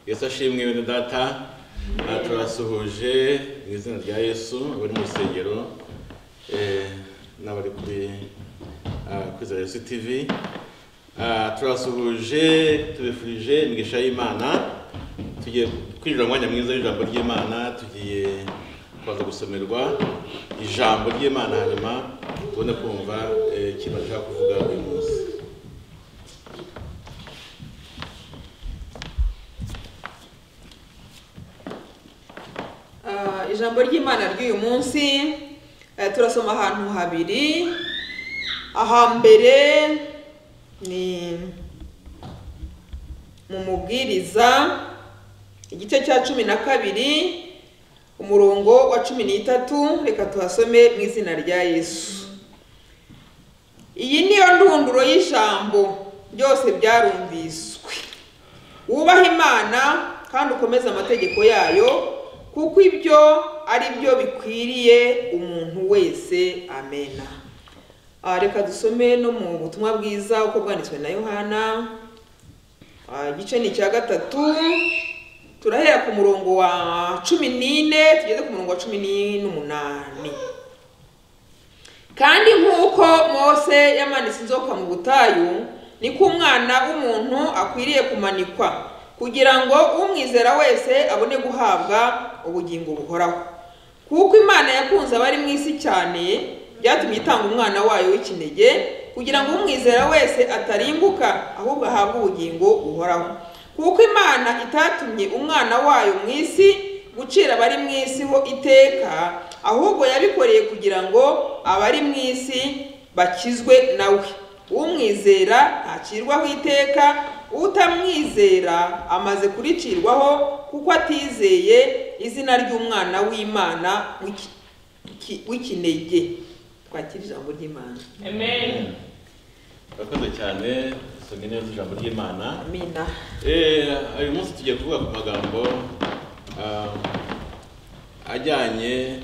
yesu ashimwe bene data aha turasuhuje mu izina rya yesu abari mu rusengero eh, n'abari kuri ah, kwiza yesu tivi turasuhuje tubifurije imigisha y'imana tugiye kwinjira mu mwanya mwiza w'ijambo ry'imana tugiye kubanza gusomerwa ijambo ry'imana hanyuma tubone kumva eh, ikintu ashaka kuvuga uyu munsi Ah, ijambo ry'imana ry'uyu munsi eh, turasoma ahantu habiri ahambere ni mu mubwiriza igice cya cumi na kabiri umurongo wa cumi n'itatu reka tuhasome mu izina rya yesu iyi niyo ndunduro y'ijambo byose byarumviswe wubahe imana kandi ukomeze amategeko yayo kuko ibyo ari byo bikwiriye umuntu wese amena Ah, reka dusome no mu butumwa bwiza uko bwanditswe na yohana Ah, igice ni icya gatatu turahera ku murongo wa cumi n'ine tugeze ku murongo wa cumi n'umunani kandi nk'uko mose yamanitse inzoka mu butayu niko umwana w'umuntu akwiriye kumanikwa kugira ngo umwizera wese abone guhabwa ubugingo buhoraho kuko imana yakunze abari mu isi cyane byatumye itanga umwana wayo w'ikinege kugira ngo umwizera wese atarimbuka ahubwo ahabwe ubugingo buhoraho kuko imana itatumye umwana wayo mu isi gucira abari mu isi ho iteka ahubwo yabikoreye kugira ngo abari mu isi bakizwe nawe umwizera ntakirwaho iteka utamwizera amaze kuricirwaho kuko atizeye izina ry'umwana w'imana w'iki- ki- w'ikinege twakira ijambo ry'imana Amen. urakoze cyane dusomye neza ijambo ry'imana amina Eh, uyu munsi tugiye kuvuga ku magambo ah, ajyanye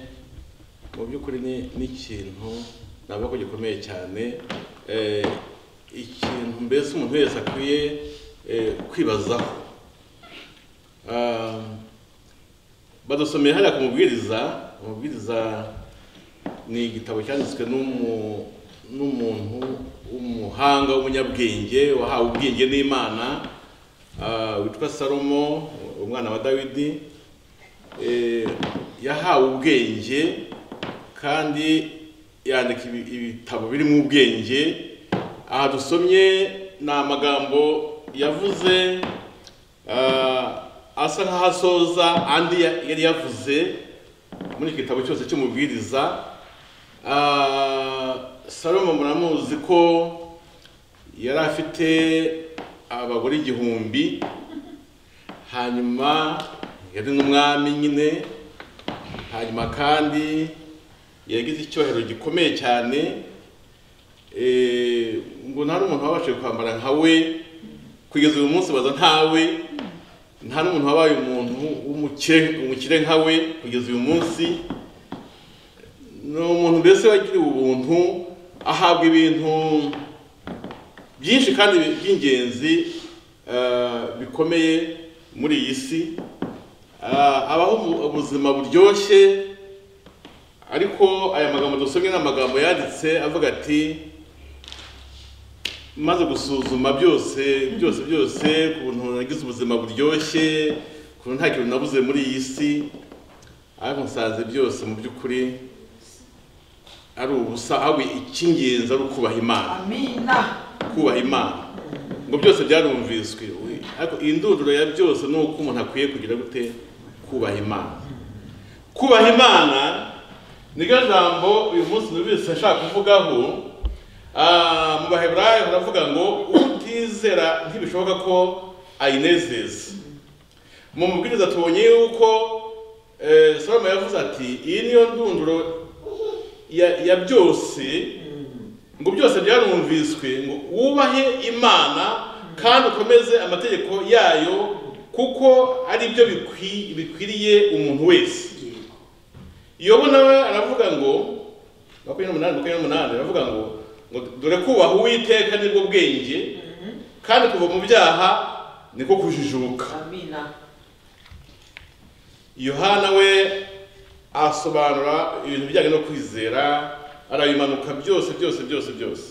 mu by'ukuri ni- n'ikintu navuga ko gikomeye cyane eh, ikintu mbese umuntu wese akwiye eh, kwibazaho Ah, badusomeye hariya ku mubwiriza umubwiriza ni igitabo cyanditswe n'umu- n'umuntu w'umuhanga w'umunyabwenge wahawe ubwenge n'imana Ah, witwa salomo umwana wa dawidi eh, yahawe ubwenge kandi yandika ibi- ibitabo birimo ubwenge aha dusomye ni amagambo yavuze ah, asa nk'aho asoza andi ya- yari yavuze muri iki gitabo cyose cy'umubwiriza Ah, salomo muramuzi ko yari afite abagore igihumbi hanyuma yari n'umwami nyine hanyuma kandi yagize icyohero gikomeye cyane eh, ngo nta n'umuntu wabashije kwambara nka we kugeza uyu munsi baza ntawe nta n'umuntu wabaye umuntu w'umukire umukire nka we kugeza uyu munsi ni umuntu mbese wagiriwe ubuntu ahabwa ibintu byinshi kandi by'ingenzi eh, bikomeye muri iyi si Eh, abaho mu- ubuzima buryoshye ariko aya magambo dusomye ni amagambo yanditse avuga ati maze gusuzuma byose byose byose ku kuntu nagize ubuzima buryoshye ku nta kintu nabuze muri iyi si ariko nsanze byose mu by'ukuri ari ubusa ahubwo icy'ingenzi ari ukubaha imana amina kubaha imana ngo byose byarumviswe We- ariko iyi ndunduro ya byose ni uko umuntu akwiye kugira gute kubaha imana kubaha imana niryo jambo uyu munsi numvise nshaka kuvugaho Ah, mu baheburayo baravuga ngo utizera ntibishoboka ko ayinezeza mu mubwiriza tubonye yuko eh, salomo yavuze ati iyi niyo ndunduro ya- ya byose ngo byose byarumviswe ngo wubahe imana kandi ukomeze amategeko yayo kuko ari byo bikwi- bikwiriye umuntu wese yobo nawe aravuga ngo makumyabiri n'umunani makumyabiri n'umunani aravuga ngo ngo dore kubaha uwiteka nibwo bwenge kandi kuva mu byaha niko kujijuka amina yohana we asobanura ibintu bijyanye no kwizera arabimanuka byose byose byose byose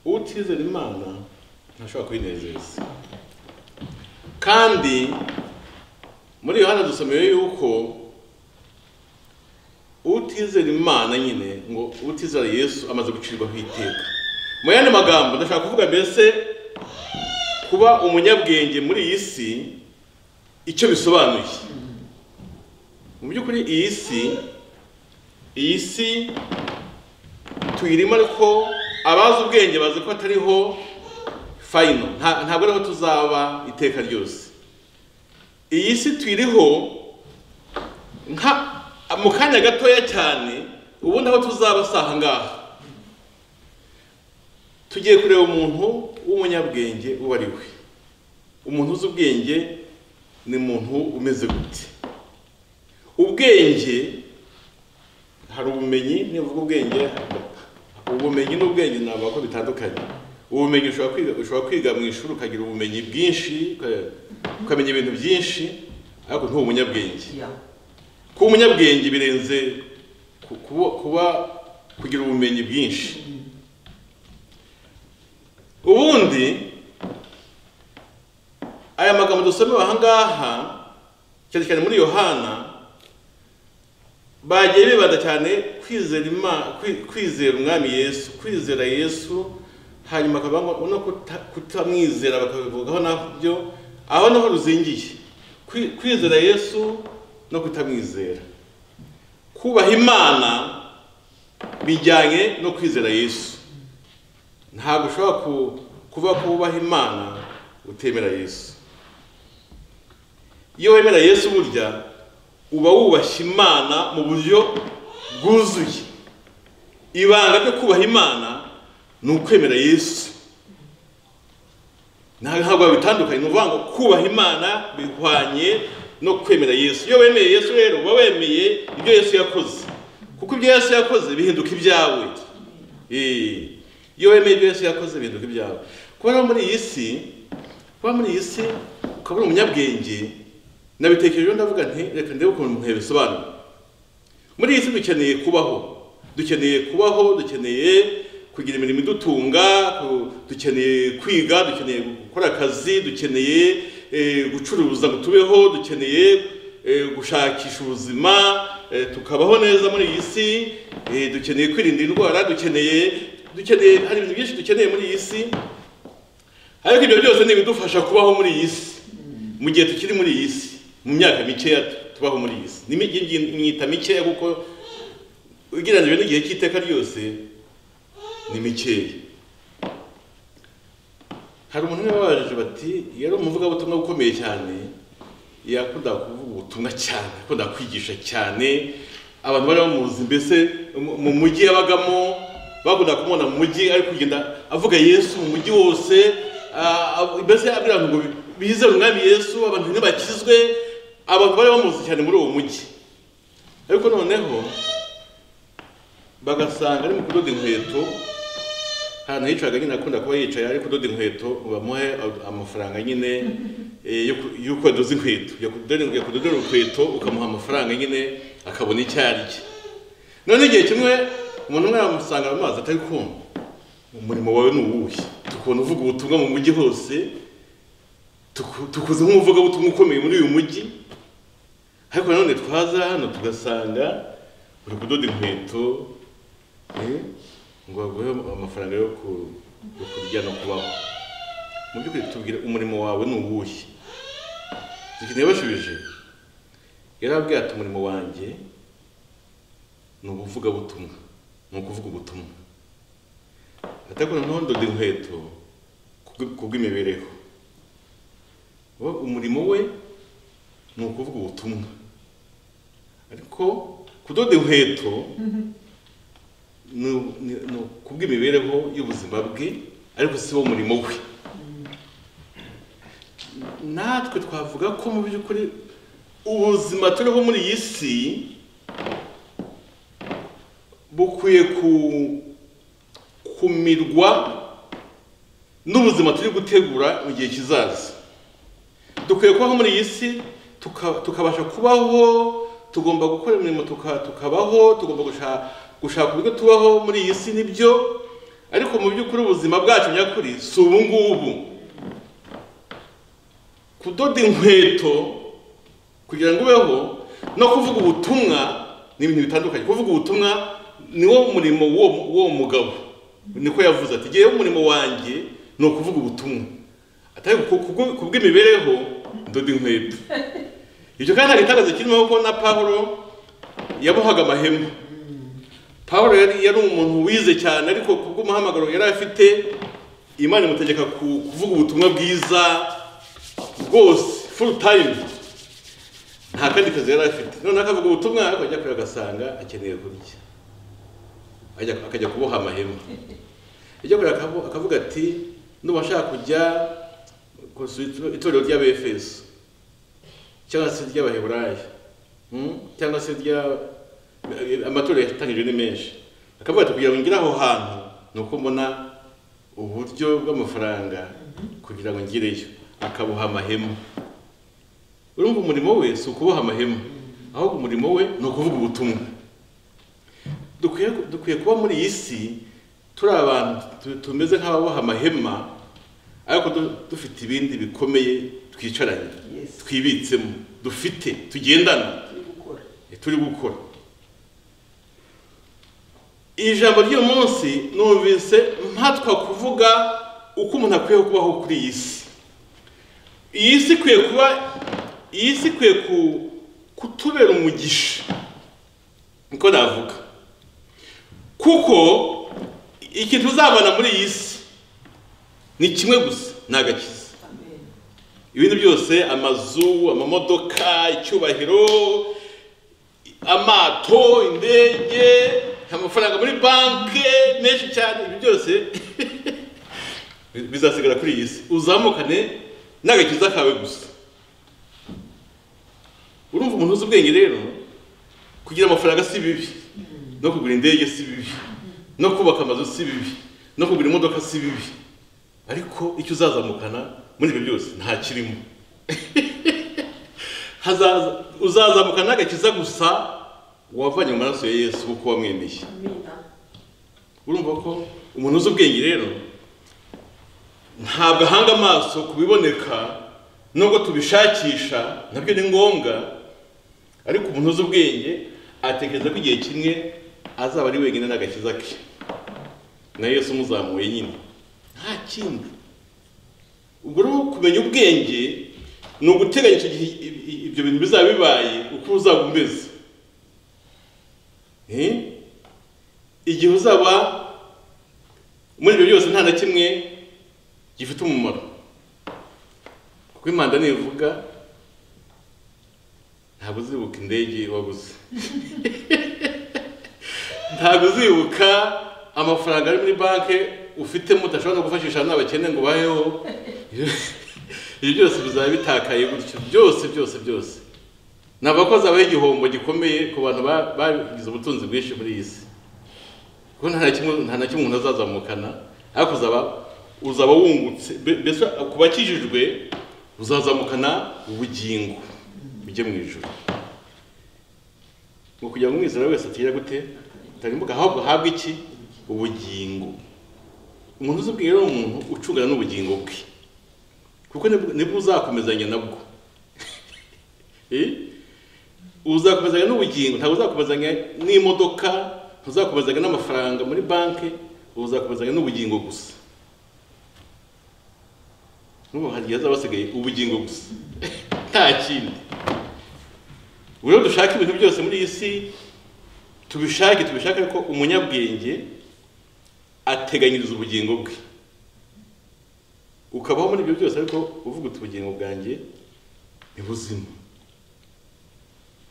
utizera imana ntashobora kwinezeza kandi muri yohana dusomeye yuko utizera imana nyine ngo utizera yesu amaze gucirwaho iteka mu yandi magambo ndashaka kuvuga mbese kuba umunyabwenge muri iyi si icyo bisobanuye mu by'ukuri iyi si iyi si tuyirimo ariko abazi ubwenge bazi ko atariho fayino nta- ntabwo ariho tuzaba iteka ryose iyi si tuyiriho nka mu kanya gatoya cyane ubundi aho tuzaba si aha ngaha tugiye kureba umuntu w'umunyabwenge uwo ari we umuntu uzi ubwenge ni umuntu umeze gute ubwenge hari ubumenyi nivuga ubwenge ubumenyi n'ubwenge navuga ko bitandukanye ubumenyi ushobora kwiga ushobora kwiga mu ishuri ukagira ubumenyi bwinshi uka- ukamenya ibintu byinshi ariko ntube umunyabwenge Yeah. kuba umunyabwenge birenze ku- kuba- kuba kugira ubumenyi bwinshi ubundi aya magambo dusomewe aha ngaha cyane cyane muri yohana bagiye bibanda cyane kwizera Ima- kwi- kwizera umwami yesu kwizera yesu hanyuma akavuga no kuta- kutamwizera bakabivugaho nabyo aho naho ruzingiye Kwi- kwizera yesu no kutamwizera kubaha imana bijyanye no kwizera yesu ntabwo ushobora ku- kuba ko wubaha imana utemera yesu iyo wemera yesu burya uba wubashye imana mu buryo bwuzuye ibanga ryo kubaha imana ni ukwemera yesu Nta- ntabwo babitandukanye ni ukuvuga ngo kubaha imana bihwanye no kwemera yesu iyo wemeye yesu rero uba wemeye ibyo yesu yakoze kuko ibyo yesu yakoze bihinduka ibyawe Eh, iyo wemeye ibyo yesu yakoze bihinduka ibyawe kuba rero muri iyi si kuba muri iyi si ukaba uri umunyabwenge nabitekerejeho ndavuga nti reka ndebe ukuntu umuntu yabisobanura muri iyi si dukeneye kubaho dukeneye kubaho dukeneye kugira imirimo idutunga ku- dukeneye kwiga dukeneye gukora akazi dukeneye eh, gucuruza ngo tubeho dukeneye eh, gushakisha ubuzima eh, tukabaho neza muri iyi si eh, dukeneye kwirinda indwara dukeneye dukeneye hari ibintu byinshi dukeneye muri iyi si ariko ibyo byose ni ibidufasha kubaho muri iyi si mu gihe tukiri muri iyi si mu myaka mikeya tubaho muri iyi si ni imigi- ngi- myita mikeya kuko ugereranyije n'igihe cy'iteka ryose ni mikeya hari umuntu umwe babajije bati yari umuvugabutumwa ukomeye cyane yakunda kuvuga ubutumwa cyane akunda kwigisha cyane abantu bari bamuzi mbese mu- mu mujyi yabagamo bakunda kumubona mu mujyi ari kugenda avuga yesu mu mujyi wose ah, ah, mbese abwira abantu ngo bizere umwami yesu abantu ntibakizwe abantu bari bamuzi cyane muri uwo mujyi ariko noneho bagasanga ari mu kudoda inkweto ahantu yicaga nyine akunda kuba yicaye ari kudoda inkweto ngo bamuhe amafaranga nyine eh, yo ku- y'uko yadoze inkweto yakudodera kudodera urukweto ukamuha amafaranga nyine akabona icyo arya none igihe kimwe umuntu umwe yamusanga mu mazi atari kumva umurimo wawe ni uwuhe tukuntu uvuga ubutumwa mu mujyi hose tuku- tukuzi nk'umuvuga butumwa ukomeye muri uyu mujyi ariko nanone twaza hano tugasanga uri kudoda inkweto eh, ngo baguhe amafaranga yo ku- yo kurya no kubaho mu by'ukuri tubwire umurimo wawe ni uwuhe dukeneye bashubije yarababwira ati umurimo wanjye ni ubuvugabutumwa ni ukuvuga ubutumwa atakora noneho ndoda inkweto kubw- kubw'imibereho we umurimo we ni ukuvuga ubutumwa ariko kudoda inkweto ni- ni- ni kubw'imibereho y'ubuzima bwe ariko si wo murimo we natwe twavuga ko mu by'ukuri ubuzima turiho muri iyi si bukwiye ku- kumirwa n'ubuzima turi gutegura mu gihe kizaza dukwiye kubaho muri iyi si tuka- tukabasha kubaho tugomba gukora imirimo tuka- tukabaho tugomba gusha- gushaka uburyo tubaho muri iyi si nibyo ariko mu by'ukuri ubuzima bwacu nyakuri si ubu ngubu kudoda inkweto kugira ngo ubeho no kuvuga ubutumwa ni ibintu bitandukanye kuvuga ubutumwa ni wo murimo w'uwo- w'uwo mugabo niko yavuze ati ngewe umurimo wanjye ni ukuvuga ubutumwa atari ku- ku- ku bw'imibereho ndoda inkweto ibyo kandi hari itangazo kirimo ko na pawulo yabohaga amahema pawulo yari yari umuntu wize cyane ariko ku bw'umuhamagaro yari afite imana imutegeka ku- kuvuga ubutumwa bwiza bwose full time nta kandi kazi yari afite noneho akavuga ubutumwa ariko ajya kure agasanga akeneye kurya Ajya- akajya kuboha amahema ajya kure akavu- akavuga ati ndumva ashaka kujya gusura ito- itorero ry'abefeso cyangwa se ry'abaheburayo Hmm? cyangwa se rya amatorero yatangijwe ni menshi akavuga ati kugira ngo ngire aho hantu ni uko mbona uburyo bw'amafaranga kugira ngo ngireyo akaboha amahema urumva umurimo we si ukuboha amahema ahubwo umurimo we ni ukuvuga ubutumwa dukwiye dukwiye kuba muri iyi si turi abantu tu- tumeze nk'ababoha amahema ariko du- dufite ibindi bikomeye twicaranye Yes. twibitsemo dufite tugendana turi gukora turi gukora iri jambo ry'uyu munsi numvise mpatwa kuvuga uko umuntu akwiye kubaho kuri iyi si iyi si ikwiye kuba iyi si ikwiye ku- kutubera umugisha niko navuga kuko ikintu uzabona muri iyi si ni kimwe gusa ni agakiza amen ibindi byose amazu amamodoka icyubahiro amato indege amafaranga muri banki menshi cyane ibi byose bizasigara kuri iyi si uzamukane n'agakiza kawe gusa urumva umuntu uzi ubwenge rero kugira amafaranga si bibi no kugura indege si bibi no kubaka amazu si bibi no kugura imodoka si bibi ariko icyo uzazamukana muri ibyo byose nta kirimo Hazaza- uzazamukana n'agakiza gusa wavanye mu maraso ya yesu kuko wamwemeye amina urumva ko umuntu uzi ubwenge rero ntabwo ahanga amaso ku biboneka nubwo tubishakisha nabyo ni ngombwa ariko umuntu uzi ubwenge atekereza ko igihe kimwe azaba ari wenyine n'agakiza ke na yesu umuzamuye nyine nta kindi ubwo rero kumenya ubwenge ni uguteganya icyo gihe i- i- ibyo bintu bizaba bibaye uko uzaba umeze Eh? igihe uzaba muri ibyo byose nta na kimwe gifite umumaro kuko impanda nivuga ntabwo uzibuka indege waguze ntabwo uzibuka amafaranga ari muri banki ufitemo udashobora no gufashisha n'abakene ngo ubayeho ibyo byose bizaba bitakaye gutyo byose byose byose ntabwo ko hazabaho igihombo gikomeye ku bantu ba- bagize ubutunzi bwinshi muri iyi si kuko nta na kimwe nta na kimwe umuntu azazamukana ariko uzaba uzaba wungutse Be- mbese ku bakijijwe uzazamukana ubugingo bujye mu ijoro ngo kugira ngo umwizera wese atira gute tarimbuka ahubwo ahabwe iki ubugingo umuntu uzi ubwira ni umuntu ucungana n'ubugingo bwe kuko nibwo- nibwo uzakomezanya nabwo Eh? uzakomezanya n'ubugingo ntabwo uzakomezanya n'imodoka ntuzakomezanya n'amafaranga muri banki uzakomezanya n'ubugingo gusa n'ubu hagiye hazaba hasigaye ubugingo gusa nta kindi Ubwo rero dushaka ibintu byose muri iyi si tubishake tubishake ko umunyabwenge ateganyiriza ubugingo bwe ukabaho muri ibyo byose ariko uvuga uti ubugingo bwanjye ni buzima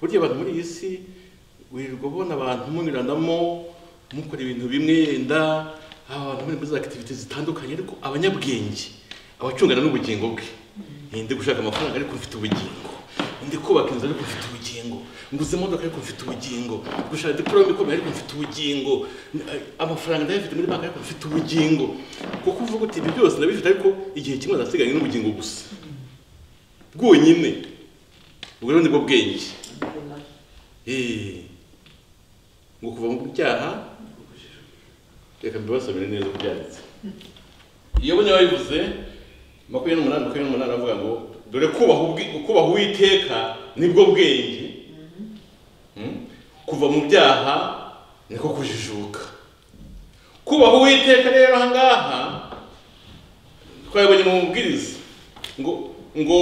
burya abantu muri iyi si wirirwa ubona abantu munyuranamo mukora ibintu bimwe yenda abantu muri muri za akitivite zitandukanye ariko abanyabwenge abacungana n'ubugingo bwe Eh, ndi gushaka amafaranga ariko mfite ubugingo ndi kubaka inzu ariko mfite ubugingo nguze imodoka ariko mfite ubugingo gushaka diporome ikomeye ariko mfite ubugingo Eh, amafaranga ndayafite muri banki ariko mfite ubugingo kuko uvuga uti ibi byose ndabifite ariko igihe kimwe ndasiganye n'ubugingo gusa bwonyine ubwo rero nibwo bwenge Eh, ngo kuva mu byaha reka mbibasomere neza byanditse iyo bunye babivuze makumyabiri n'umunani makumyabiri n'umunani aravuga ngo dore kubaha ubwi- kubaha uwiteka nibwo bwenge Mm? kuva mu byaha niko kujijuka kubaha uwiteka rero ahangaha twabibonye mu mubwiriza ngo ngo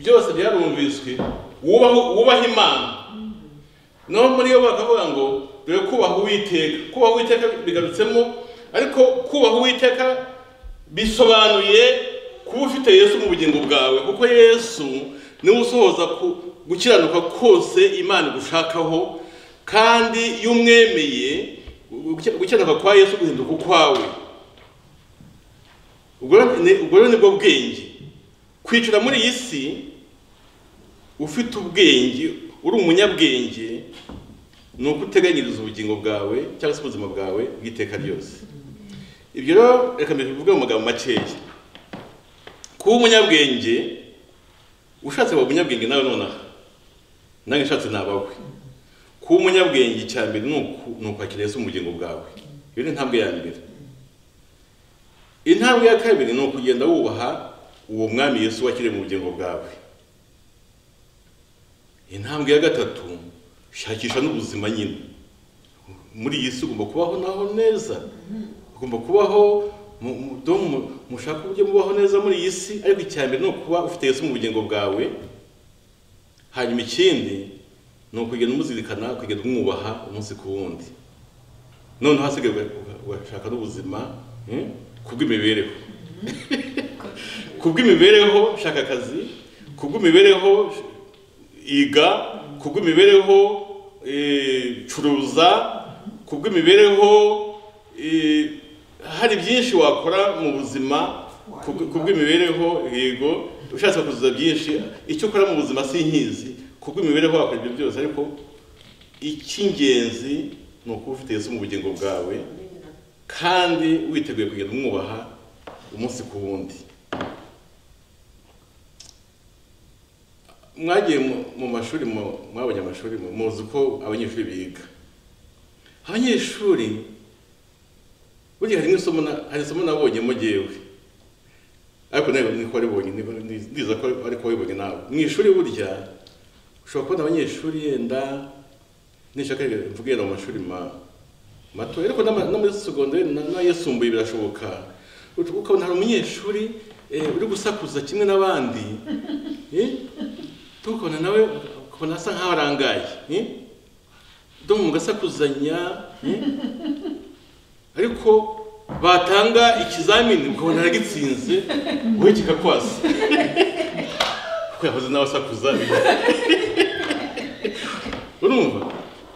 byose byarumviswe wubaho wubaha imana naho muri yo bakavuga ngo dore kubaha uwiteka kubaha uwiteka bigarutsemo ariko kubaha uwiteka bisobanuye kuba ufite yesu mu bugingo bwawe kuko yesu niwe usohoza ku- gukiranuka kose imana igushakaho kandi iyo umwemeye guki- gukiranuka kwa yesu guhinduka ukwawe ubwo rero ni- ubwo rero nibwo bwenge kwicara muri iyi si ufite ubwenge uri umunyabwenge ni uko uteganyiriza ubugingo bwawe cyangwa se ubuzima bwawe bw'iteka ryose ibyo rero reka mbere tubivuge mu magambo makeya kuba umunyabwenge ushatse waba umunyabwenge nawe nonaha nange nshatse nabawe kuba umunyabwenge icya mbere ni uku- ni ukwakira yesu mu bugingo bwawe iyo ni intambwe ya mbere intambwe ya kabiri ni ukugenda wubaha uwo mwami yesu wakiriye mu bugingo bwawe intambwe ya gatatu shakisha n'ubuzima nyine muri iyi si ugomba kubaho naho neza ugomba kubaho mu- mu- dom- mu- mushaka uburyo mubaho neza muri iyi si ariko icya mbere ni ukuba ufite yesu mu bugingo bwawe hanyuma ikindi ni ukugenda umuzirikana ukagenda umwubaha umunsi ku wundi noneho hasigaye uga- ugashaka n'ubuzima mm, kubw'imibereho kubw'imibereho shaka akazi kubw'imibereho sh- iga kubw'imibereho eh, curuza kubw'imibereho eh, hari byinshi wakora mu buzima kubw- kubw'imibereho yego ushatse kuzuza byinshi icyo ukora mu buzima si inkizi kubw'imibereho wakora ibyo byose ariko icy'ingenzi ni ukuba ufite Yesu mu bugingo bwawe kandi witeguye kugenda umwubaha umunsi ku wundi mwagiye mu- mu mashuri mu- mwabonye amashuri mu- muzi uko abanyeshuri biga abanyeshuri burya harimo isomo na- hari isomo nabonyemo jyewe ariko nawe niko waribonye niko- ndi- ndiza ko ariko wabibonye nawe mu ishuri burya ushobora kubona abanyeshuri yenda nishaka reka mvuge yenda mu mashuri ma- mato ariko n'ama- no muri segonderi na- n'ayisumbuye birashoboka Ut- ukabona hari umunyeshuri eh, uri gusakuza kimwe n'abandi eh, tukabona nawe ukabona asa nkaho arangaye eh? domu mugasakuzanya eh? ariko batanga ikizamini ukabona aragitsinze wowe kikakwasa kuko yahoze nawe asakuza urumva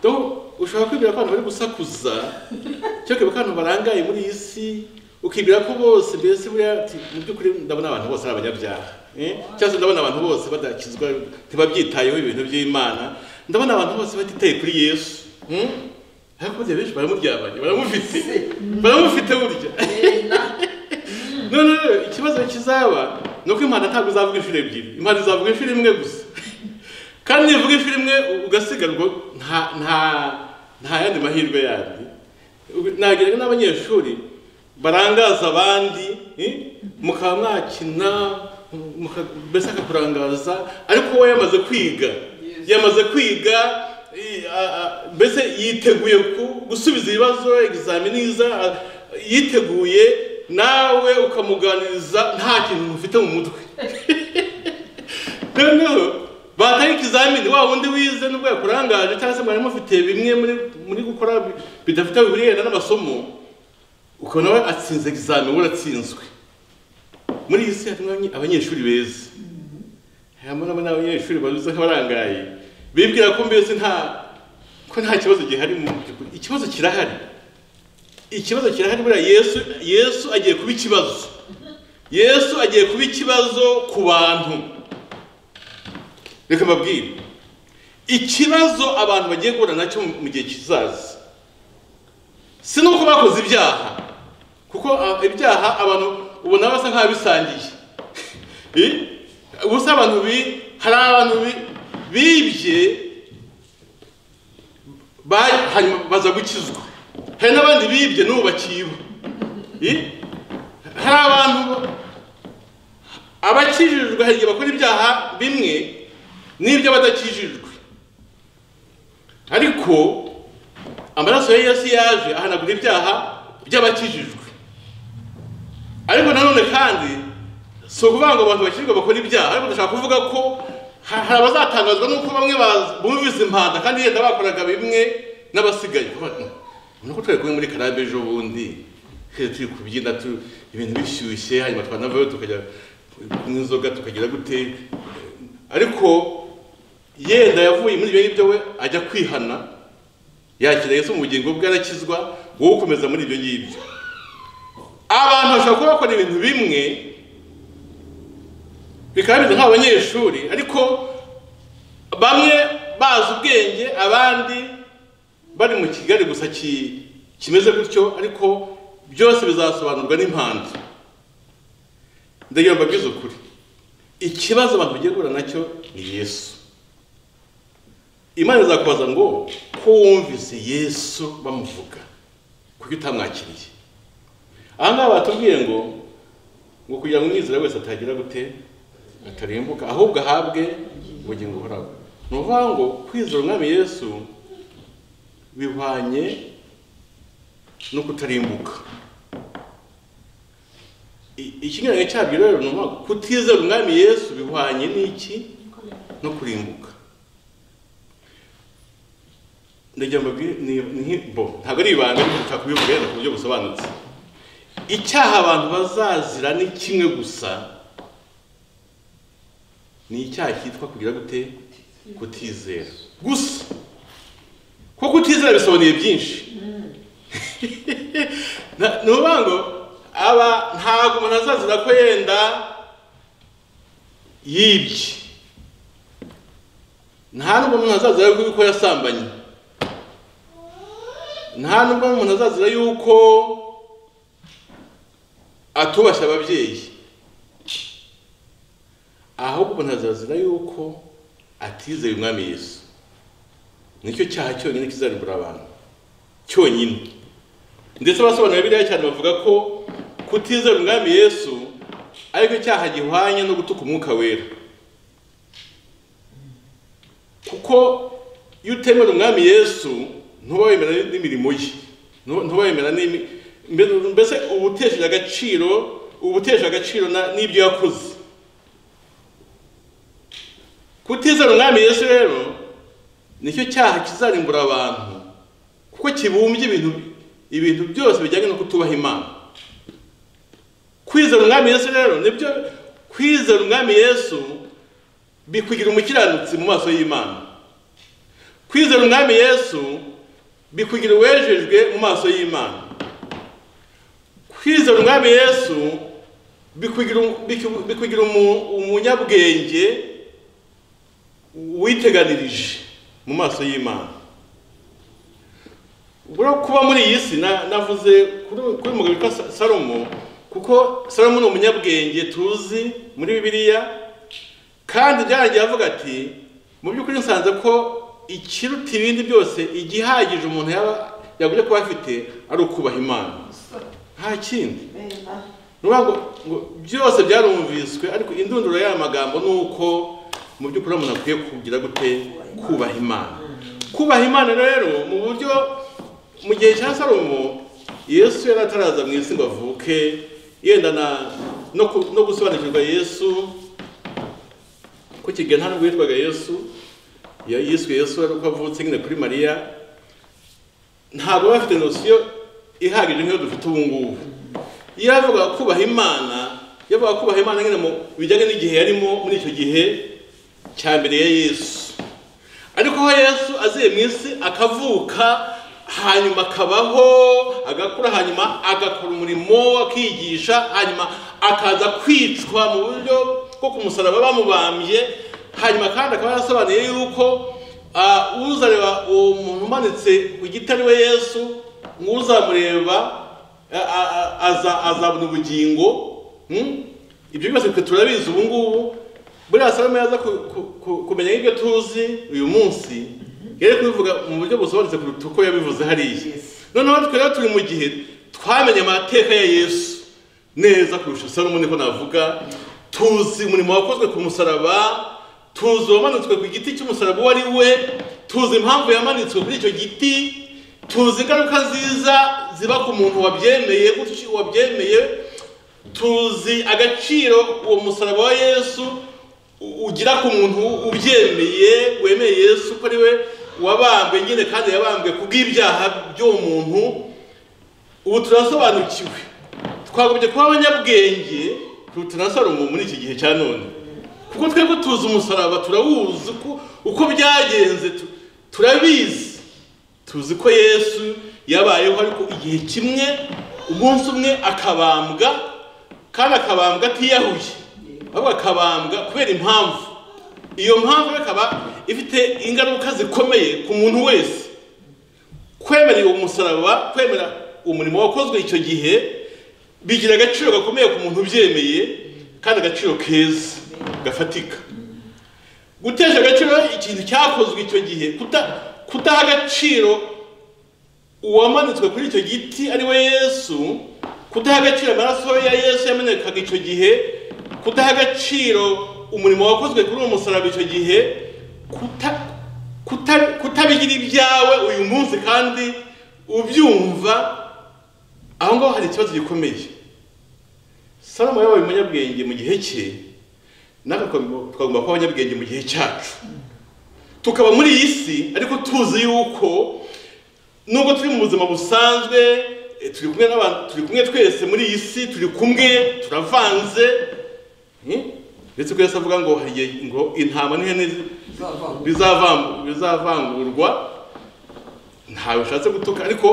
donc ushobora kwibwira ko abantu bari gusakuza cyangwa ukibuka abantu barangaye muri iyi si ukibwira ko bose mbese buriya ati mu by'ukuri ndabona abantu bose ari abanyabyaha eh? cyangwa se ndabona abantu bose badakizwa ntibabyitayeho ibintu by'imana ndabona abantu bose batitaye kuri yesu hmm? ariko burya benshi baramuryamanye baramufite baramufite burya none rero ikibazo kizaba ni uko imana ntabwo izavuga inshuro ebyiri imana izavuga inshuro imwe gusa kandi nivuga inshuro imwe ugasigarwa nta nta nta yandi mahirwe yandi nagerega n'abanyeshuri barangaza abandi eh, mukaba mwakina muka- mbese akakurangaza ariko we yamaze kwiga yamaze kwiga eh, a- a- mbese yiteguye ku- gusubiza ibibazo egizamini iza a- yiteguye nawe ukamuganiriza nta kintu mufite mu mutwe noneho bataye ikizamini wa wundi wize nubwo yakurangaje cyangwa se mwari mufite bimwe muri muri gukora bi- bidafite bihererana n'amasomo ukabona we atsinze egizamini uratsinzwe muri iyi si harimo abanye- abanyeshuri beza harimo n'abo n'abanyeshuri baruza nk'abarangaye bibwira ko mbese nta ko nta kibazo gihari mu by'ukuri ikibazo kirahari ikibazo kirahari buriya yesu yesu agiye kuba ikibazo yesu agiye kuba ikibazo ku bantu reka mbabwire ikibazo abantu bagiye guhura nacyo mu mu gihe kizaza si nuko bakoze ibyaha kuko ah, ibyaha abantu ubona basa nk'abisangiye ubusa abantu bi hari abantu bi- bibye ba- hanyuma baza gukizwa hari n'abandi bibye n'ubu bakiba Eh? hari abantu ba- abakijijwe hari igihe bakora ibyaha bimwe n'iby'abadakijijwe ariko amaraso ya yesu yaje ahanagura ibyaha by'abakijijwe ariko nanone kandi si ukuvuga ngo abantu bakijijwe bakora ibyaha ariko ndashaka kuvuga ko ha- hari abazatangazwa n'uko bamwe baz- bumvise impanda kandi yenda bakoraga bimwe n'abasigaye Bavuga, "Ni uko twari kumwe muri karabe ejo bundi he, turi kubyina tu- ibintu bishyushye hanyuma twanavayo tukajya kunywa inzoga tukagira gute ariko yenda yavuye muri ibyo ngibyo we ajya kwihana yakira yesu mu bugingo bwe arakizwa wowe ukomeza muri ibyo ngibyo abantu bashobora kuba bakora ibintu bimwe bikaba bimeze nk'abanyeshuri ariko bamwe bazi ubwenge abandi bari mu kigali gusa ki- kimeze gutyo ariko byose bizasobanurwa n'impanzu ndagira ngo mbabwize ukuri ikibazo abantu bagiye guhura nacyo ni yesu imana izakubaza ngo ko wumvise yesu bamuvuga kuko utamwakiriye aha ngaha batubwiye ngo ngo kugira ngo umwizera wese atagira gute atarimbuka ahubwo ahabwe ubugingo buhoraho ni ukuvuga ngo kwizera umwami yesu bihwanye no kutarimbuka I- ikinyuranyo cyabyo rero ni ukuvuga ngo kutizera umwami yesu bihwanye n'iki no kurimbuka ndagira ngo mbabwire- ni- ni- bo ntabwo ari ibanga ariko nshaka kubivuga yenda ku buryo busobanutse icyaha abantu bazazira ni kimwe gusa ni icyaha cyitwa kugira gute kutizera gusa kuko kutizera bisobanuye byinshi Na- ni ukuvuga ngo aba ntabwo umuntu azazira ko yenda yibye nta nubwo umuntu azazira yuko yasambanye nta nubwo umuntu azazira yuko atubashye ababyeyi ahubwo ntazazira yuko atizeye umwami yesu nicyo cyaha cyonyine kizarimbura abantu cyonyine ndetse abasobanura biriya cyane bavuga ko kutizera umwami yesu ariko cyaha gihwanye no gutuka umwuka wera kuko iyo utemera umwami yesu ntuba wemera n'imirimo ye ntuba ntuba wemera n'imi- mbe- mbese uba utesheje agaciro uba utesheje agaciro na- n'ibyo yakoze kutizera umwami yesu rero nicyo cyaha kizarimbura abantu kuko kibumbye ibintu ibintu byose bijyanye no kutubaha imana kwizera umwami yesu rero nibyo kwizera umwami yesu bikugira umukiranutsi mu maso y'imana kwizera umwami yesu bikugira uwejejwe mu maso y'imana kwizera umwami yesu bikugira biku- bikugira umu- umunyabwenge witeganirije mu maso y'imana ubwo kuba muri iyi si na- navuze kuri kuri umugabo witwa Sa- salomo kuko salomo ni umunyabwenge tuzi muri bibiliya kandi byarangiye avuga ati mu by'ukuri nsanze ko ikiruta ibindi byose igihagije umuntu yaba yagombye kuba afite ari ukubaha imana nta kindi ni ukuvuga ngo ngo byose byarumviswe ariko indunduro y'aya magambo ni uko mu by'ukuri umuntu akwiye kugira gute kubaha imana kubaha imana rero mu buryo mu gihe cya salomo yesu yari ataraza mu isi ngo avuke yenda na- no ku- no gusobanukirwa yesu ko kigali nta nubwo yitwaga yesu ya- yiswe yesu ari uko avutse nyine kuri mariya ntabwo baba bafite nosiyo ihagije nk'iyo dufite ubu ngubu iyo yavugaga kubaha imana yavuga kubaha imana nyine mu bijyanye n'igihe yarimo muri icyo gihe cya mbere ya yesu ariko aho yesu aziye mu isi akavuka hanyuma akabaho agakura hanyuma agakora umurimo akigisha hanyuma akaza kwicwa mu buryo bwo ku musaraba bamubambye hanyuma kandi akaba yarasobanuye yuko ah, uzareba uwo muntu umanitse ku giti ari we yesu nk'uzamureba a- a- a- aza- azabona ubugingo hmm? ibyo byose twe turabizi ubu ngubu buriya salomo yaza ku- ku- ku- kumenya ibyo tuzi uyu munsi yari kubivuga mu buryo busobanutse kuruta uko yabivuze hariya Yes. noneho twe rero turi mu gihe twamenye amateka ya yesu neza kurusha salomo niko navuga tuzi umurimo wakozwe ku musaraba tuzi uwamanitswe ku giti cy'umusaraba uwo ari we tuzi impamvu yamanitswe kuri icyo giti tuzi ingaruka nziza ziba ku muntu wabyemeye gutyo wabyemeye tuzi agaciro uwo musaraba wa yesu u- ugira ku muntu ubyemeye wemeye yesu ko ari we wabambwe nyine kandi yabambwe ku bw'ibyaha by'uwo muntu ubu turasobanukiwe twagombye kuba abanyabwenge kuruta na salomo muri iki gihe cya none kuko twebwe tuzi umusaraba turawuzi uko, uko byagenze tu- turabizi tuzi ko yesu yabayeho ariko igihe kimwe umunsi umwe akabambwa kandi akabambwa atiyahuye ahubwo akabambwa kubera impamvu iyo mpamvu rero ikaba ifite ingaruka zikomeye ku muntu wese kwemera uwo musaraba kwemera umurimo wakozwe icyo gihe bigira agaciro gakomeye ku muntu ubyemeye kandi agaciro keza gafatika gutesha agaciro ikintu cyakozwe icyo gihe kuta- kudaha agaciro uwamanitswe kuri icyo giti ari we yesu kudaha agaciro amaraso ya yesu yamenekaga icyo gihe kudaha agaciro umurimo wakozwe kuri uwo musaraba icyo gihe kuta- kuta- kutabigira ibyawe uyu munsi kandi ubyumva aho ngaho hari ikibazo gikomeye salomo yabaye umunyabwenge mu gihe cye natwe twagomba twagomba kuba abanyabwenge mu gihe cyacu tukaba muri iyi si ariko tuzi yuko nubwo turi mu buzima busanzwe eh, turi kumwe n'abantu turi kumwe twese muri iyi si turi kumwe turavanze eh? ndetse ko yesu avuga ngo hari igihe ngo intama n'ihene zi- Zavangura. bizavangu- bizavangurwa ntawe ushatse gutuka ariko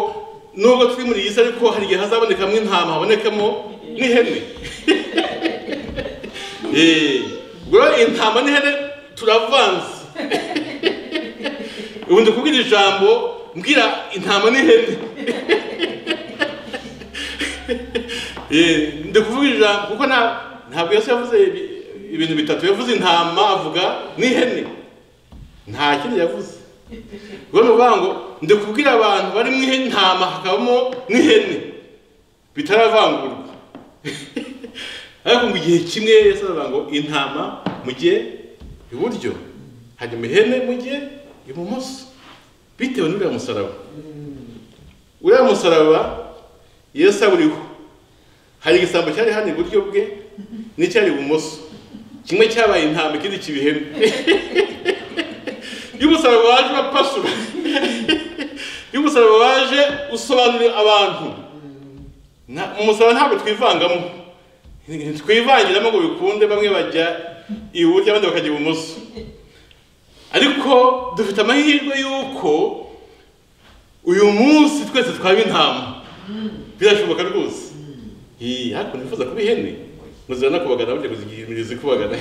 nubwo turi muri iyi si ariko hari igihe hazabonekamo intama habonekamo n'ihene Eh, ubwo rero intama n'ihene turavanze ubu ndi kubwira ijambo mbwira intama n'ihene Eh, ndi kuvuga ijambo kuko nta- ntabwo yesu yavuze ibi- ibintu bitatu yavuze intama avuga n'ihene nta kindi yavuze ubwo ni ukuvuga ngo ndi kubwira abantu bari mu intama hakabamo n'ihene bitaravangurwa ariko mu gihe kimwe yesu aravuga ngo intama mujye iburyo hanyuma ihene mujye ibumoso bitewe n'uriya musaraba uriya musaraba yesu awuriho hari igisambo cyari hano iburyo bwe n'icyari ibumoso kimwe cyabaye intama ikindi kiba ihene iyo umusaraba waje urapasura iyo umusaraba waje usobanurira abantu Na- mu musaraba ntabwo twivangamo twivangiramo ngo bikunde bamwe bajya iburyo abandi bakajya ibumoso ariko dufite amahirwe y'uko uyu munsi twese twaba intama birashoboka rwose Iyi, ariko nifuza kuba ihene muzira no kubagana burya kuzigirira kubagana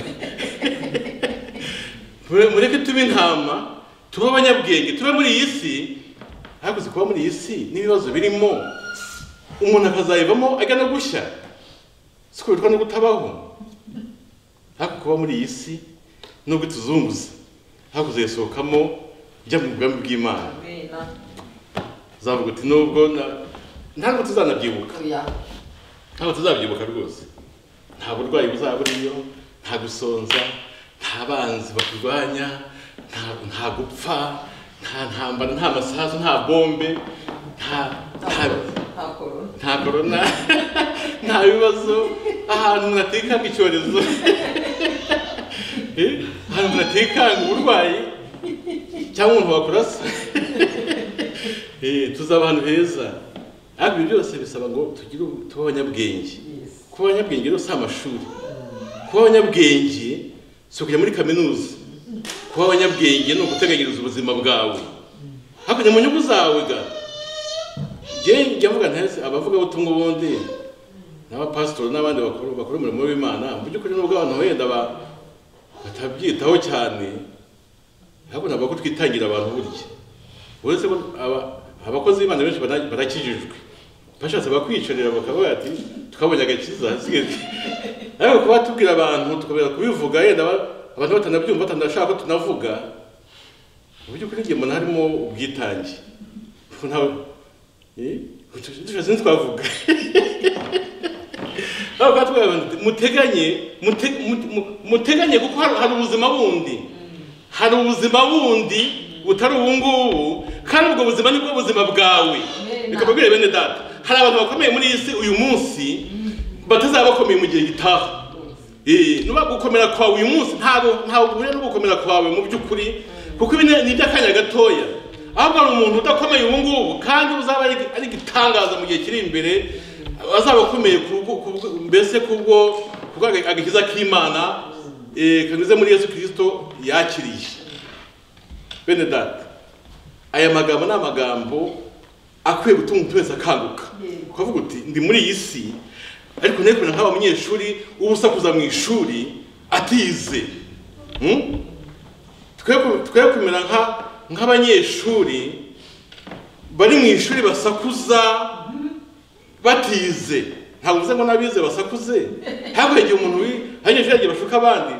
Mure- mureke tube intama tube abanyabwenge tube muri iyi si ariko uzi kuba muri iyi si n'ibibazo birimo umuntu akazayivamo ajya no gushya siko bitwa no kutabaho ariko kuba muri iyi si nubwo ituzunguza ariko uzayisohokamo ujya mu bwami bw'imana Amen. uzavuga uti nubwo na- ntabwo tuzanabyibuka Oya. ntabwo tuzabyibuka rwose nta burwayi buzaba buriyo nta gusonza nta banzi bakurwanya nta, nta gupfa nta ntambara nta masasu nta bombe nta, nta, Nta korona. nta korona nta bibazo ahantu umuntu atikanga icyorezo Eh, ahantu umuntu atikanga uburwayi cyangwa umuntu wakurasa Eh, tuzaba ahantu heza ariko ibyo byose bisaba ngo tugire ubu- tube abanyabwenge Yes. kuba abanyabwenge rero si amashuri kuba abanyabwenge si ukujya muri kaminuza kuba abanyabwenge ni uguteganyiriza ubuzima bwawe hakurya mu nyungu zawe ga njye njya mvuga ntese abavugabutumwa ubundi n'abapasitori n'abandi bakuru bakora umurimo w'imana mu by'ukuri nubwo abantu wenda ba- batabyitaho cyane ariko ntabwo ko twitangira abantu burya uretse ko aba- abakozi b'imana benshi bara- barakijijwe bashatse bakwiyicarira bakavuga ati tukabonye agakiza hasigaye ariko kuba tubwira abantu tukabivuga kubivuga yenda ba- abantu batanabyumva batanashaka ko tunavuga mu by'ukuri njye mbona harimo ubwitange Kuko ntawe eh, tushatse ntitwavuga aho ngaho twavuga ngo muteganye mute- mute- mu- muteganye kuko hari hari ubuzima bundi hari ubuzima bundi butari ubu ngubu kandi ubwo buzima nibwo buzima bwawe reka mbabwire bene data hari abantu bakomeye muri iyi si uyu munsi batazaba bakomeye mu gihe gitaha Eh, nuba gukomera kwawe uyu munsi ntabwo ntabwo uhuye no gukomera kwawe mu by'ukuri kuko ibi ni ni iby'akanya gatoya ahubwo hari umuntu udakomeye ubu ngubu kandi uzaba ari ari igitangaza mu gihe kiri imbere azaba akomeye ku bwo- ku bwo- mbese kubwo kubwo aga- agakiza k'imana eh, kanyuze muri yesu kirisito yakiriye bene data aya magambo ni amagambo akwiye gutuma umuntu wese akanguka ukavuga uti ndi muri iyi si ariko ntari kumera nk'aba munyeshuri ubusa kuza mu ishuri atize Hmm? Twe ku- twe kumera nka- nk'abanyeshuri bari mu ishuri basakuza batize ntabwo uvuze ngo n'abize basakuze ntabwo igihe umuntu wi- abanyeshuri yagiye bashuka abandi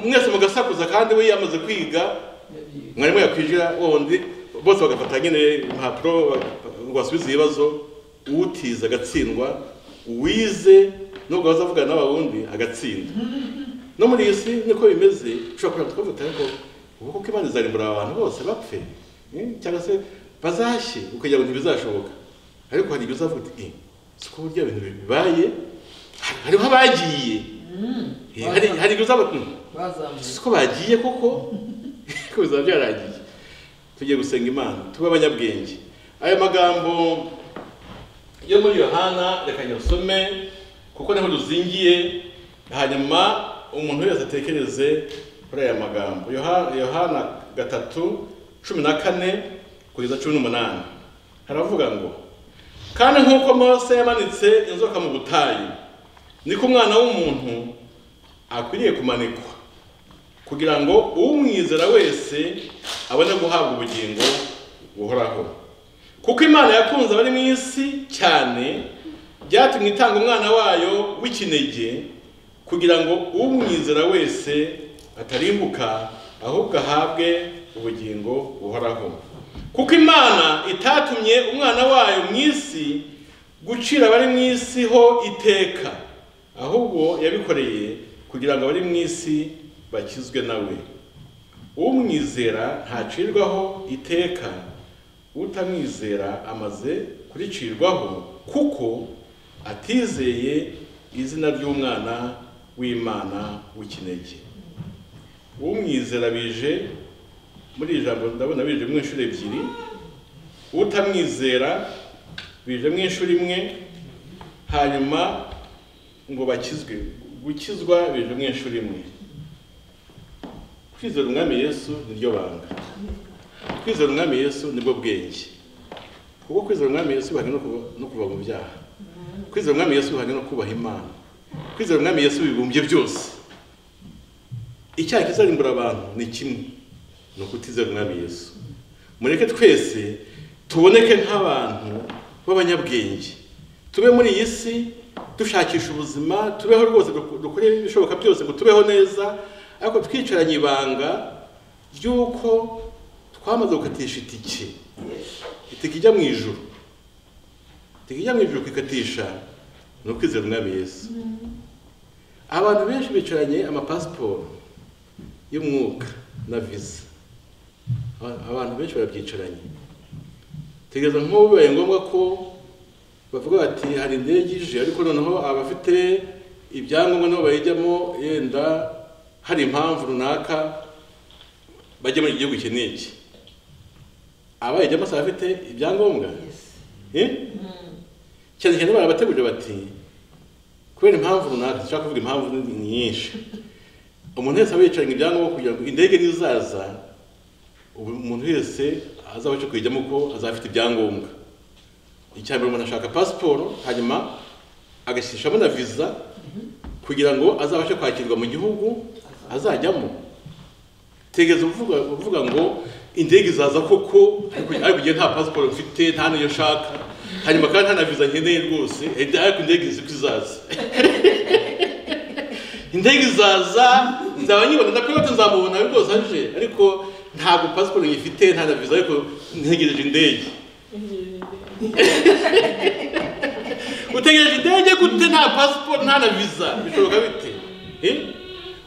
mwese mugasakuza kandi we yamaze kwiga mwarimu yakwijira wundi bose bagafata nyine impapuro bag- ngo basubize ibibazo utiza agatsindwa uwize nubwo waza avugana n'abawundi agatsinda no muri iyi si niko bimeze ushobora kureba twavuga ariko ubwoko k'imana izarimbura aba bantu bose bapfe eh, cyangwa se bazashye ukagira ngo ntibizashoboka ariko hari ibyo uzavuga uti "Eh, si ko burya ibintu bibaye hariho abagiye Eh, hari hari ibyo uzavuga "Hmm, bazamuye ko bagiye koko ko bizaba byaragiye tugiye gusenga imana tube abanyabwenge aya magambo yo muri yohana reka nyasome kuko niho ruzingiye hanyuma umuntu wese atekereze kuri aya magambo Yoha- yohana gatatu cumi na kane kugeza cumi n'umunani haravuga ngo kandi nk'uko mose yamanitse inzoka mu butayu niko umwana w'umuntu akwiriye kumanikwa kugira ngo umwizera wese abone guhabwa ubugingo buhoraho kuko imana yakunze abari mu isi cyane byatumye itanga umwana wayo w'ikinege kugira ngo umwizera wese atarimbuka ahubwo ahabwe ubugingo buhoraho kuko imana itatumye umwana wayo mu isi gucira abari mu isi ho iteka ahubwo yabikoreye kugira ngo abari mu isi bakizwe nawe umwizera ntacirwaho iteka utamwizera amaze kuricirwaho kuko atizeye izina ry'umwana w'imana w'ikinege umwizera bije muri iri jambo ndabona bije mu inshuro ebyiri utamwizera bije mu inshuro imwe hanyuma ngo bakizwe gukizwa bije mu inshuro imwe kwizera umwami yesu niryo banga kwizera umwami yesu nibwo bwenge kuko kwizera umwami yesu bihanye no kuva- no kuva mu byaha kwizera umwami yesu bihanye no kubaha imana kwizera umwami yesu bibumbye byose icyaha kizarimbura abantu ni kimwe ni ukutizera umwami yesu mureke twese tuboneke nk'abantu b'abanyabwenge tube muri iyi si dushakisha ubuzima tubeho rwose duk- dukore ibishoboka byose ngo tubeho neza ariko twicaranye ibanga ry'uko twamaze gukatisha itike itike ijya mu ijuru itike ijya mu ijuru kwikatisha ni ukwizera umwami yesu abantu benshi bicaranye amapasiporo y'umwuka na viza Aba- abantu benshi barabyicaranye tegereza nk'ubu bibaye ngombwa ko bavuga bati hari indege ije ariko noneho abafite ibyangombwa nabo bayijyamo yenda hari impamvu runaka bajya muri iki gihugu iki n'iki abayijyamo si abafite ibyangombwa Eh? cyane cyane barabategurira bati kubera impamvu runaka dushaka kuvuga impamvu ni nyinshi umuntu wese aba yicaranye ibyangombwa kugira ngo indege nizaza ubu umuntu wese azabashe kuyijyamo ko azafite ibyangombwa icya mbere umuntu ashaka pasiporo hanyuma agashyiramo na viza kugira ngo azabashe kwakirwa mu gihugu azajyamo tegeza uvuga uvuga ngo indege izaza koko ariko ariko igihe nta pasiporo mfite nta n'iyo nshaka hanyuma kandi nta na viza nkeneye rwose eh, ariko indege izi ko izaza indege izaza nzaba nyibona ndakwiye ko nzamubona ariko rwose aje ariko ntabwo pasiporo nyifite nta na viza ariko ntegereje indege utegereje indege gute nta pasiporo nta na viza bishoboka bite Eh?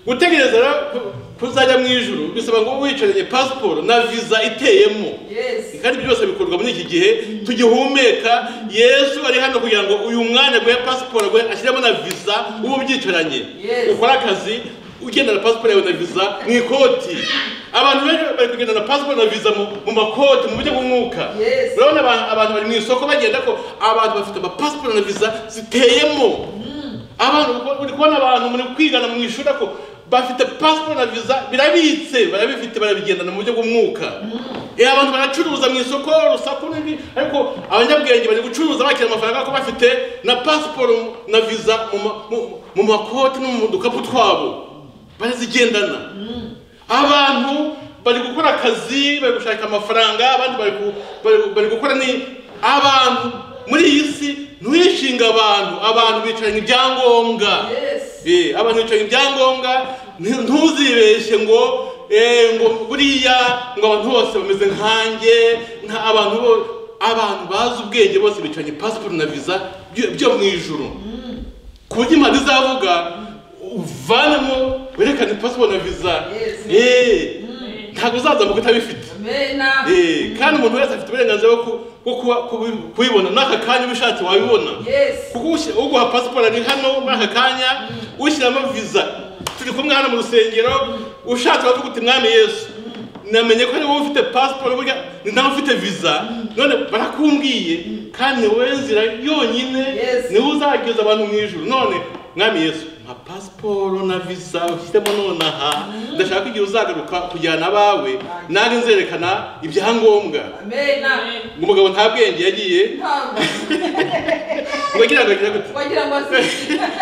gutegereza rero ku- kuzajya mu ijuru bisaba ngo wicaranye pasiporo na viza iteyemo Yes. kandi byose bikorwa muri iki gihe tugihumeka yesu ari hano kugira ngo uyu mwanya aguhe pasiporo aguhe ashyiremo na viza uba ubyicaranye Yes. ukore akazi ugenda na pasiporo yawe na viza mu ikoti abantu benshi bari kugenda na pasiporo na viza mu- mu makoti mu buryo bw'umwuka Yes. urabona abantu- abantu bari mu isoko bagenda ko abantu bafite amapasiporo na viza ziteyemo abantu uri kubona abantu muri kwigana mu ishuri ko bafite pasiporo na viza birabitse barabifite barabigendana mu buryo bw'umwuka Eh, abantu baracuruza mu isoko urusaku n'ibi ariko abanyabwenge bari gucuruza bakira amafaranga ko bafite na pasiporo na viza mu ma- mu- mu makoti no mu dukapu twabo barazigendana abantu bari gukora akazi bari gushaka amafaranga abandi bari ku- bari- bari gukora ni abantu muri iyi si ntiwishinge abantu abantu bicaranye ibyangombwa Yes. Eh, abantu bicaye ibyangombwa nti- ntuzibeshye ngo eh, ngo buriya ngo abantu bose bameze nkanjye nta abantu bo abantu bazi ubwenge bose bicaranye pasiporo na viza byo- byo mu ijuru ku buryo impande izavuga uvanemo werekane pasiporo na viza Yes. Eh, ntabwo uzazamuka utabifite Mena. Eh, kandi umuntu wese afite uburenganzira bwo ku- bwo kuba- kubi- kubibona n'aka kanya ubishatse wabibona Yes. kuko ushi- uguha pasiporo ari hano muri aka kanya ushyiramo viza turi kumwe hano mu rusengero ushatse wavuga uti mwami yesu namenye ko ari wowe ufite pasiporo burya ni nawe ufite viza none barakumbwiye kandi ni wowe nzira yonyine Yes. niwe uzageza abantu mu ijoro none mwami yesu nka pasiporo na viza ushyizemo none aha ndashaka igihe uzagaruka kujyana abawe nanjye nzerekana ibyangombwa Mena. umugabo nta bwenge yagiye Ntabwo. ngo agira ngo agire gute Wagira ngo si.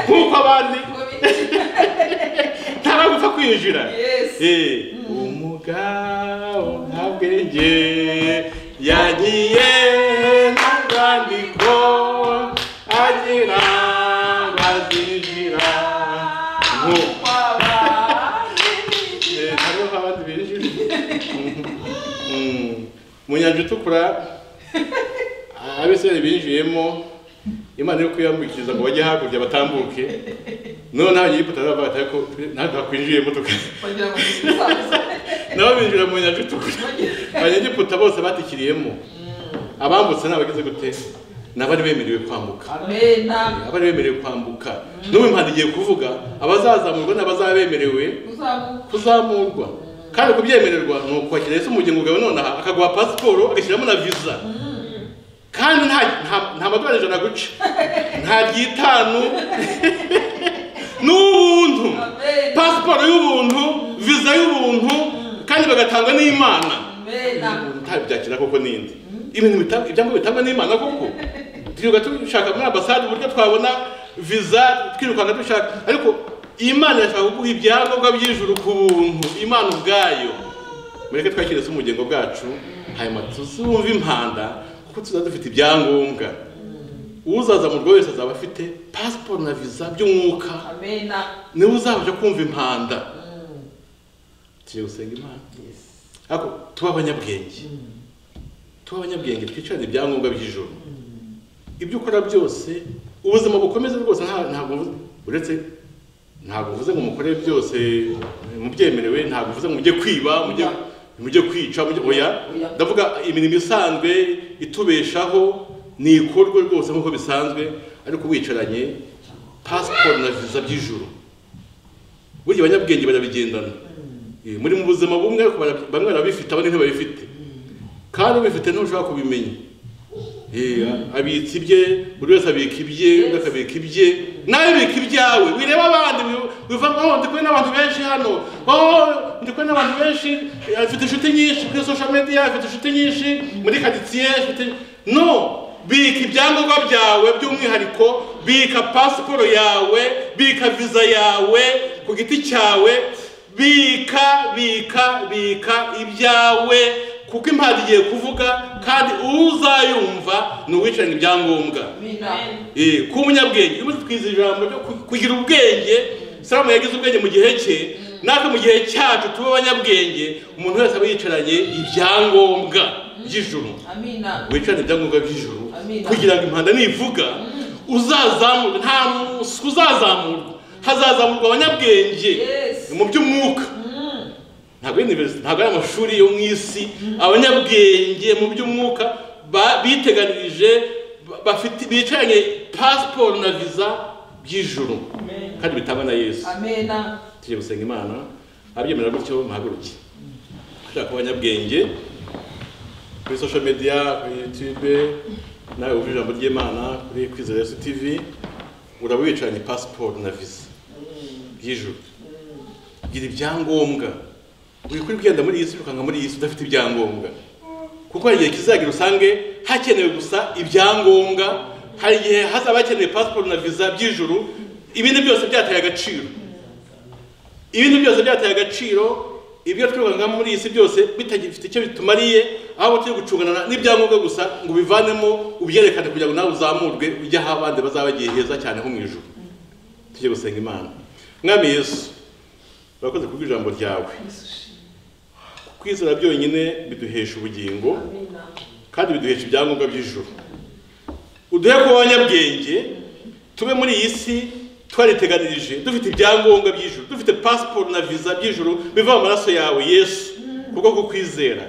nk'uko abandi ntaragupfa kwinjira Yes. Eh, umuga nta bwenge yagiye n'urwandiko agira ngo azinjira nko Eh, hariho abandi binjira Mm. mu nyanja itukura abisirayeli binjiyemo imana yo kuyambukiriza ngo bajye hakurya batambuke none abanyegiputa baravuga bati ariko natwe hakwinjiyemo tukajya Wagira ngo si. nabo binjira mu nyanja itukura abanyegiputa bose batikiriyemo abambutse ni abagize gute n'abari bemerewe kwambuka Mena. abari bemerewe kwambuka n'ubu impande igiye kuvuga abazazamurwa n'abazaba bemerewe Uzamuka. kuzamurwa kandi kubyemererwa ni ukwakira Yesu umuryango bwawe nonaha akaguha pasiporo agashyiramo na viza kandi nta nta- nta madorari ijana guca nta ryitanu n'ubuntu Amen. pasiporo y'ubuntu viza y'ubuntu kandi bagatangwa n'imana Mena. ntabyakira koko n'indi ibintu bita- ibyangombwa bitangwa n'imana koko twirirwa dushaka muri ambasade uburyo twabona viza twirukanka dushaka ariko imana irashaka kuguha ibyangombwa by'ijuru ku buntu imana ubwayo mureke twakire se umugengo bwacu hanyuma tuzumve impanda kuko tuzaba dufite ibyangombwa uzazamurwa wese azaba afite pasiporo na viza by'umwuka Mena. niwe uzabasha kumva impanda tugiye gusenga imana ariko tuba abanyabwenge tuba abanyabwenge twicarane ibyangombwa by'ijoro ibyo ukora byose ubuzima bukomeze rwose nta- ntabwo mvuze- uretse ntabwo uvuze ngo mukore byose mubyemerewe ntabwo uvuze ngo mujye kwiba mujye Oya. mujye kwica mujye oya Oya. ndavuga imirimo isanzwe itubeshaho ni ikorwe rwose nk'uko bisanzwe ariko wicaranye pasiporo na viza by'ijoro burya abanyabwenge barabigendana Eh, muri mu buzima bumwe ariko bara- bamwe barabifite abandi ntibabifite kandi ubifite ntushobora kubimenya Eh, abitsa ibye buri wese abika ibye undi akabika ibye nawe bika ibyawe wireba abandi wi- wiva ngo ndi kumwe n'abantu benshi hano oh ndi kumwe n'abantu benshi eh, afite inshuti nyinshi kuri social media afite inshuti nyinshi muri karitsiye afite no bika ibyangombwa byawe by'umwihariko bika pasiporo yawe bika viza yawe ku giti cyawe bika bika bika ibyawe kuko impande igiye kuvuga kandi uzayumva ni uwicaranye ibyangombwa Mena. Eh, kuba umunyabwenge iyo umaze twiza ijambo ryo ku- kugira ubwenge salomo yagize ubwenge mu gihe cye natwe mu gihe cyacu tube abanyabwenge umuntu wese aba yicaranye ibyangombwa by'ijuru amina wicarane ibyangombwa by'ijuru Amina. kugira ngo impanda nivuga uzazamurwe nta musuku uzazamurwa hazazamurwa abanyabwenge Yes. mu by'umwuka ntabwo ari university ntabwo ari amashuri yo mu isi abanyabwenge mu by'umwuka ba- biteganirije ba- bafite bicaranye pasiporo na viza by'ijuru kandi bitangwa na yesu amena tujye gusenga imana abyemera gutyo muhaguruke ushaka abanyabwenge kuri social media kuri youtube nawe wumva ijambo ry'imana kuri kwizera yesu tv uraba wicaranye pasiporo na visa y'ijuru gira ibyangombwa wikuri ugenda muri iyi si ukanga muri iyi si udafite ibyangombwa kuko hari igihe kizagira usange hakenewe gusa ibyangombwa hari igihe hazaba hakenewe pasiporo na visa by'ijuru ibindi byose byataye agaciro ibindi byose byataye agaciro ibyo twirukanga muri iyi si byose bitagifite icyo bitumariye ahubwo turi gucungana n'ibyangombwa gusa ngo ubivanemo ubyerekane kugira ngo nawe uzamurwe ujye aho abandi bazaba bagiye heza cyane ho mu ijuru tujye gusenga imana mwami yesu urakoze kubwo ijambo ryawe kwizera byonyine biduhesha ubugingo kandi biduhesha ibyangombwa by'ijuru uduhe kuba abanyabwenge tube muri iyi si twariteganirije dufite ibyangombwa by'ijuru dufite pasiporo na viza by'ijuru biva mu maraso yawe yesu kubwo kukwizera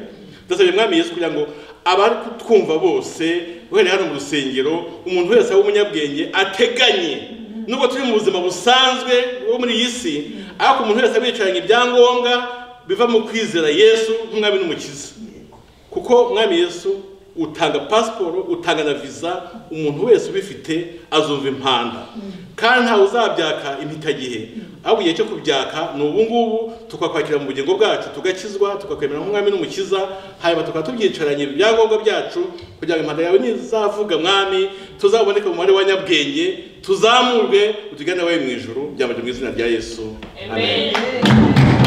ndasabye mwami yesu kugira ngo abari kutwumva bose uhereye hano mu rusengero umuntu wese w'umunyabwenge ateganye nubwo turi mu buzima busanzwe bwo muri iyi si ariko umuntu wese abicaranye ibyangombwa biva mu kwizera yesu nk'umwami n'umukiza kuko umwami yesu utanga pasiporo utanga na viza umuntu wese ubifite azumva impanda kandi ntawe uzabyaka impitagihe ahubwo igihe cyo kubyaka ni ubu ngubu tukakwakira mu bugingo bwacu tugakizwa tukakwemera nk'umwami n'umukiza hanyuma tukaba tubyicaranye ibyangombwa byacu kugira ngo impanda yawe nizavuga mwami tuzaboneke mu muhanda wa nyabwenge tuzamurwe utugane wowe mu ijuru byambaje mu izina rya yesu amen Amen.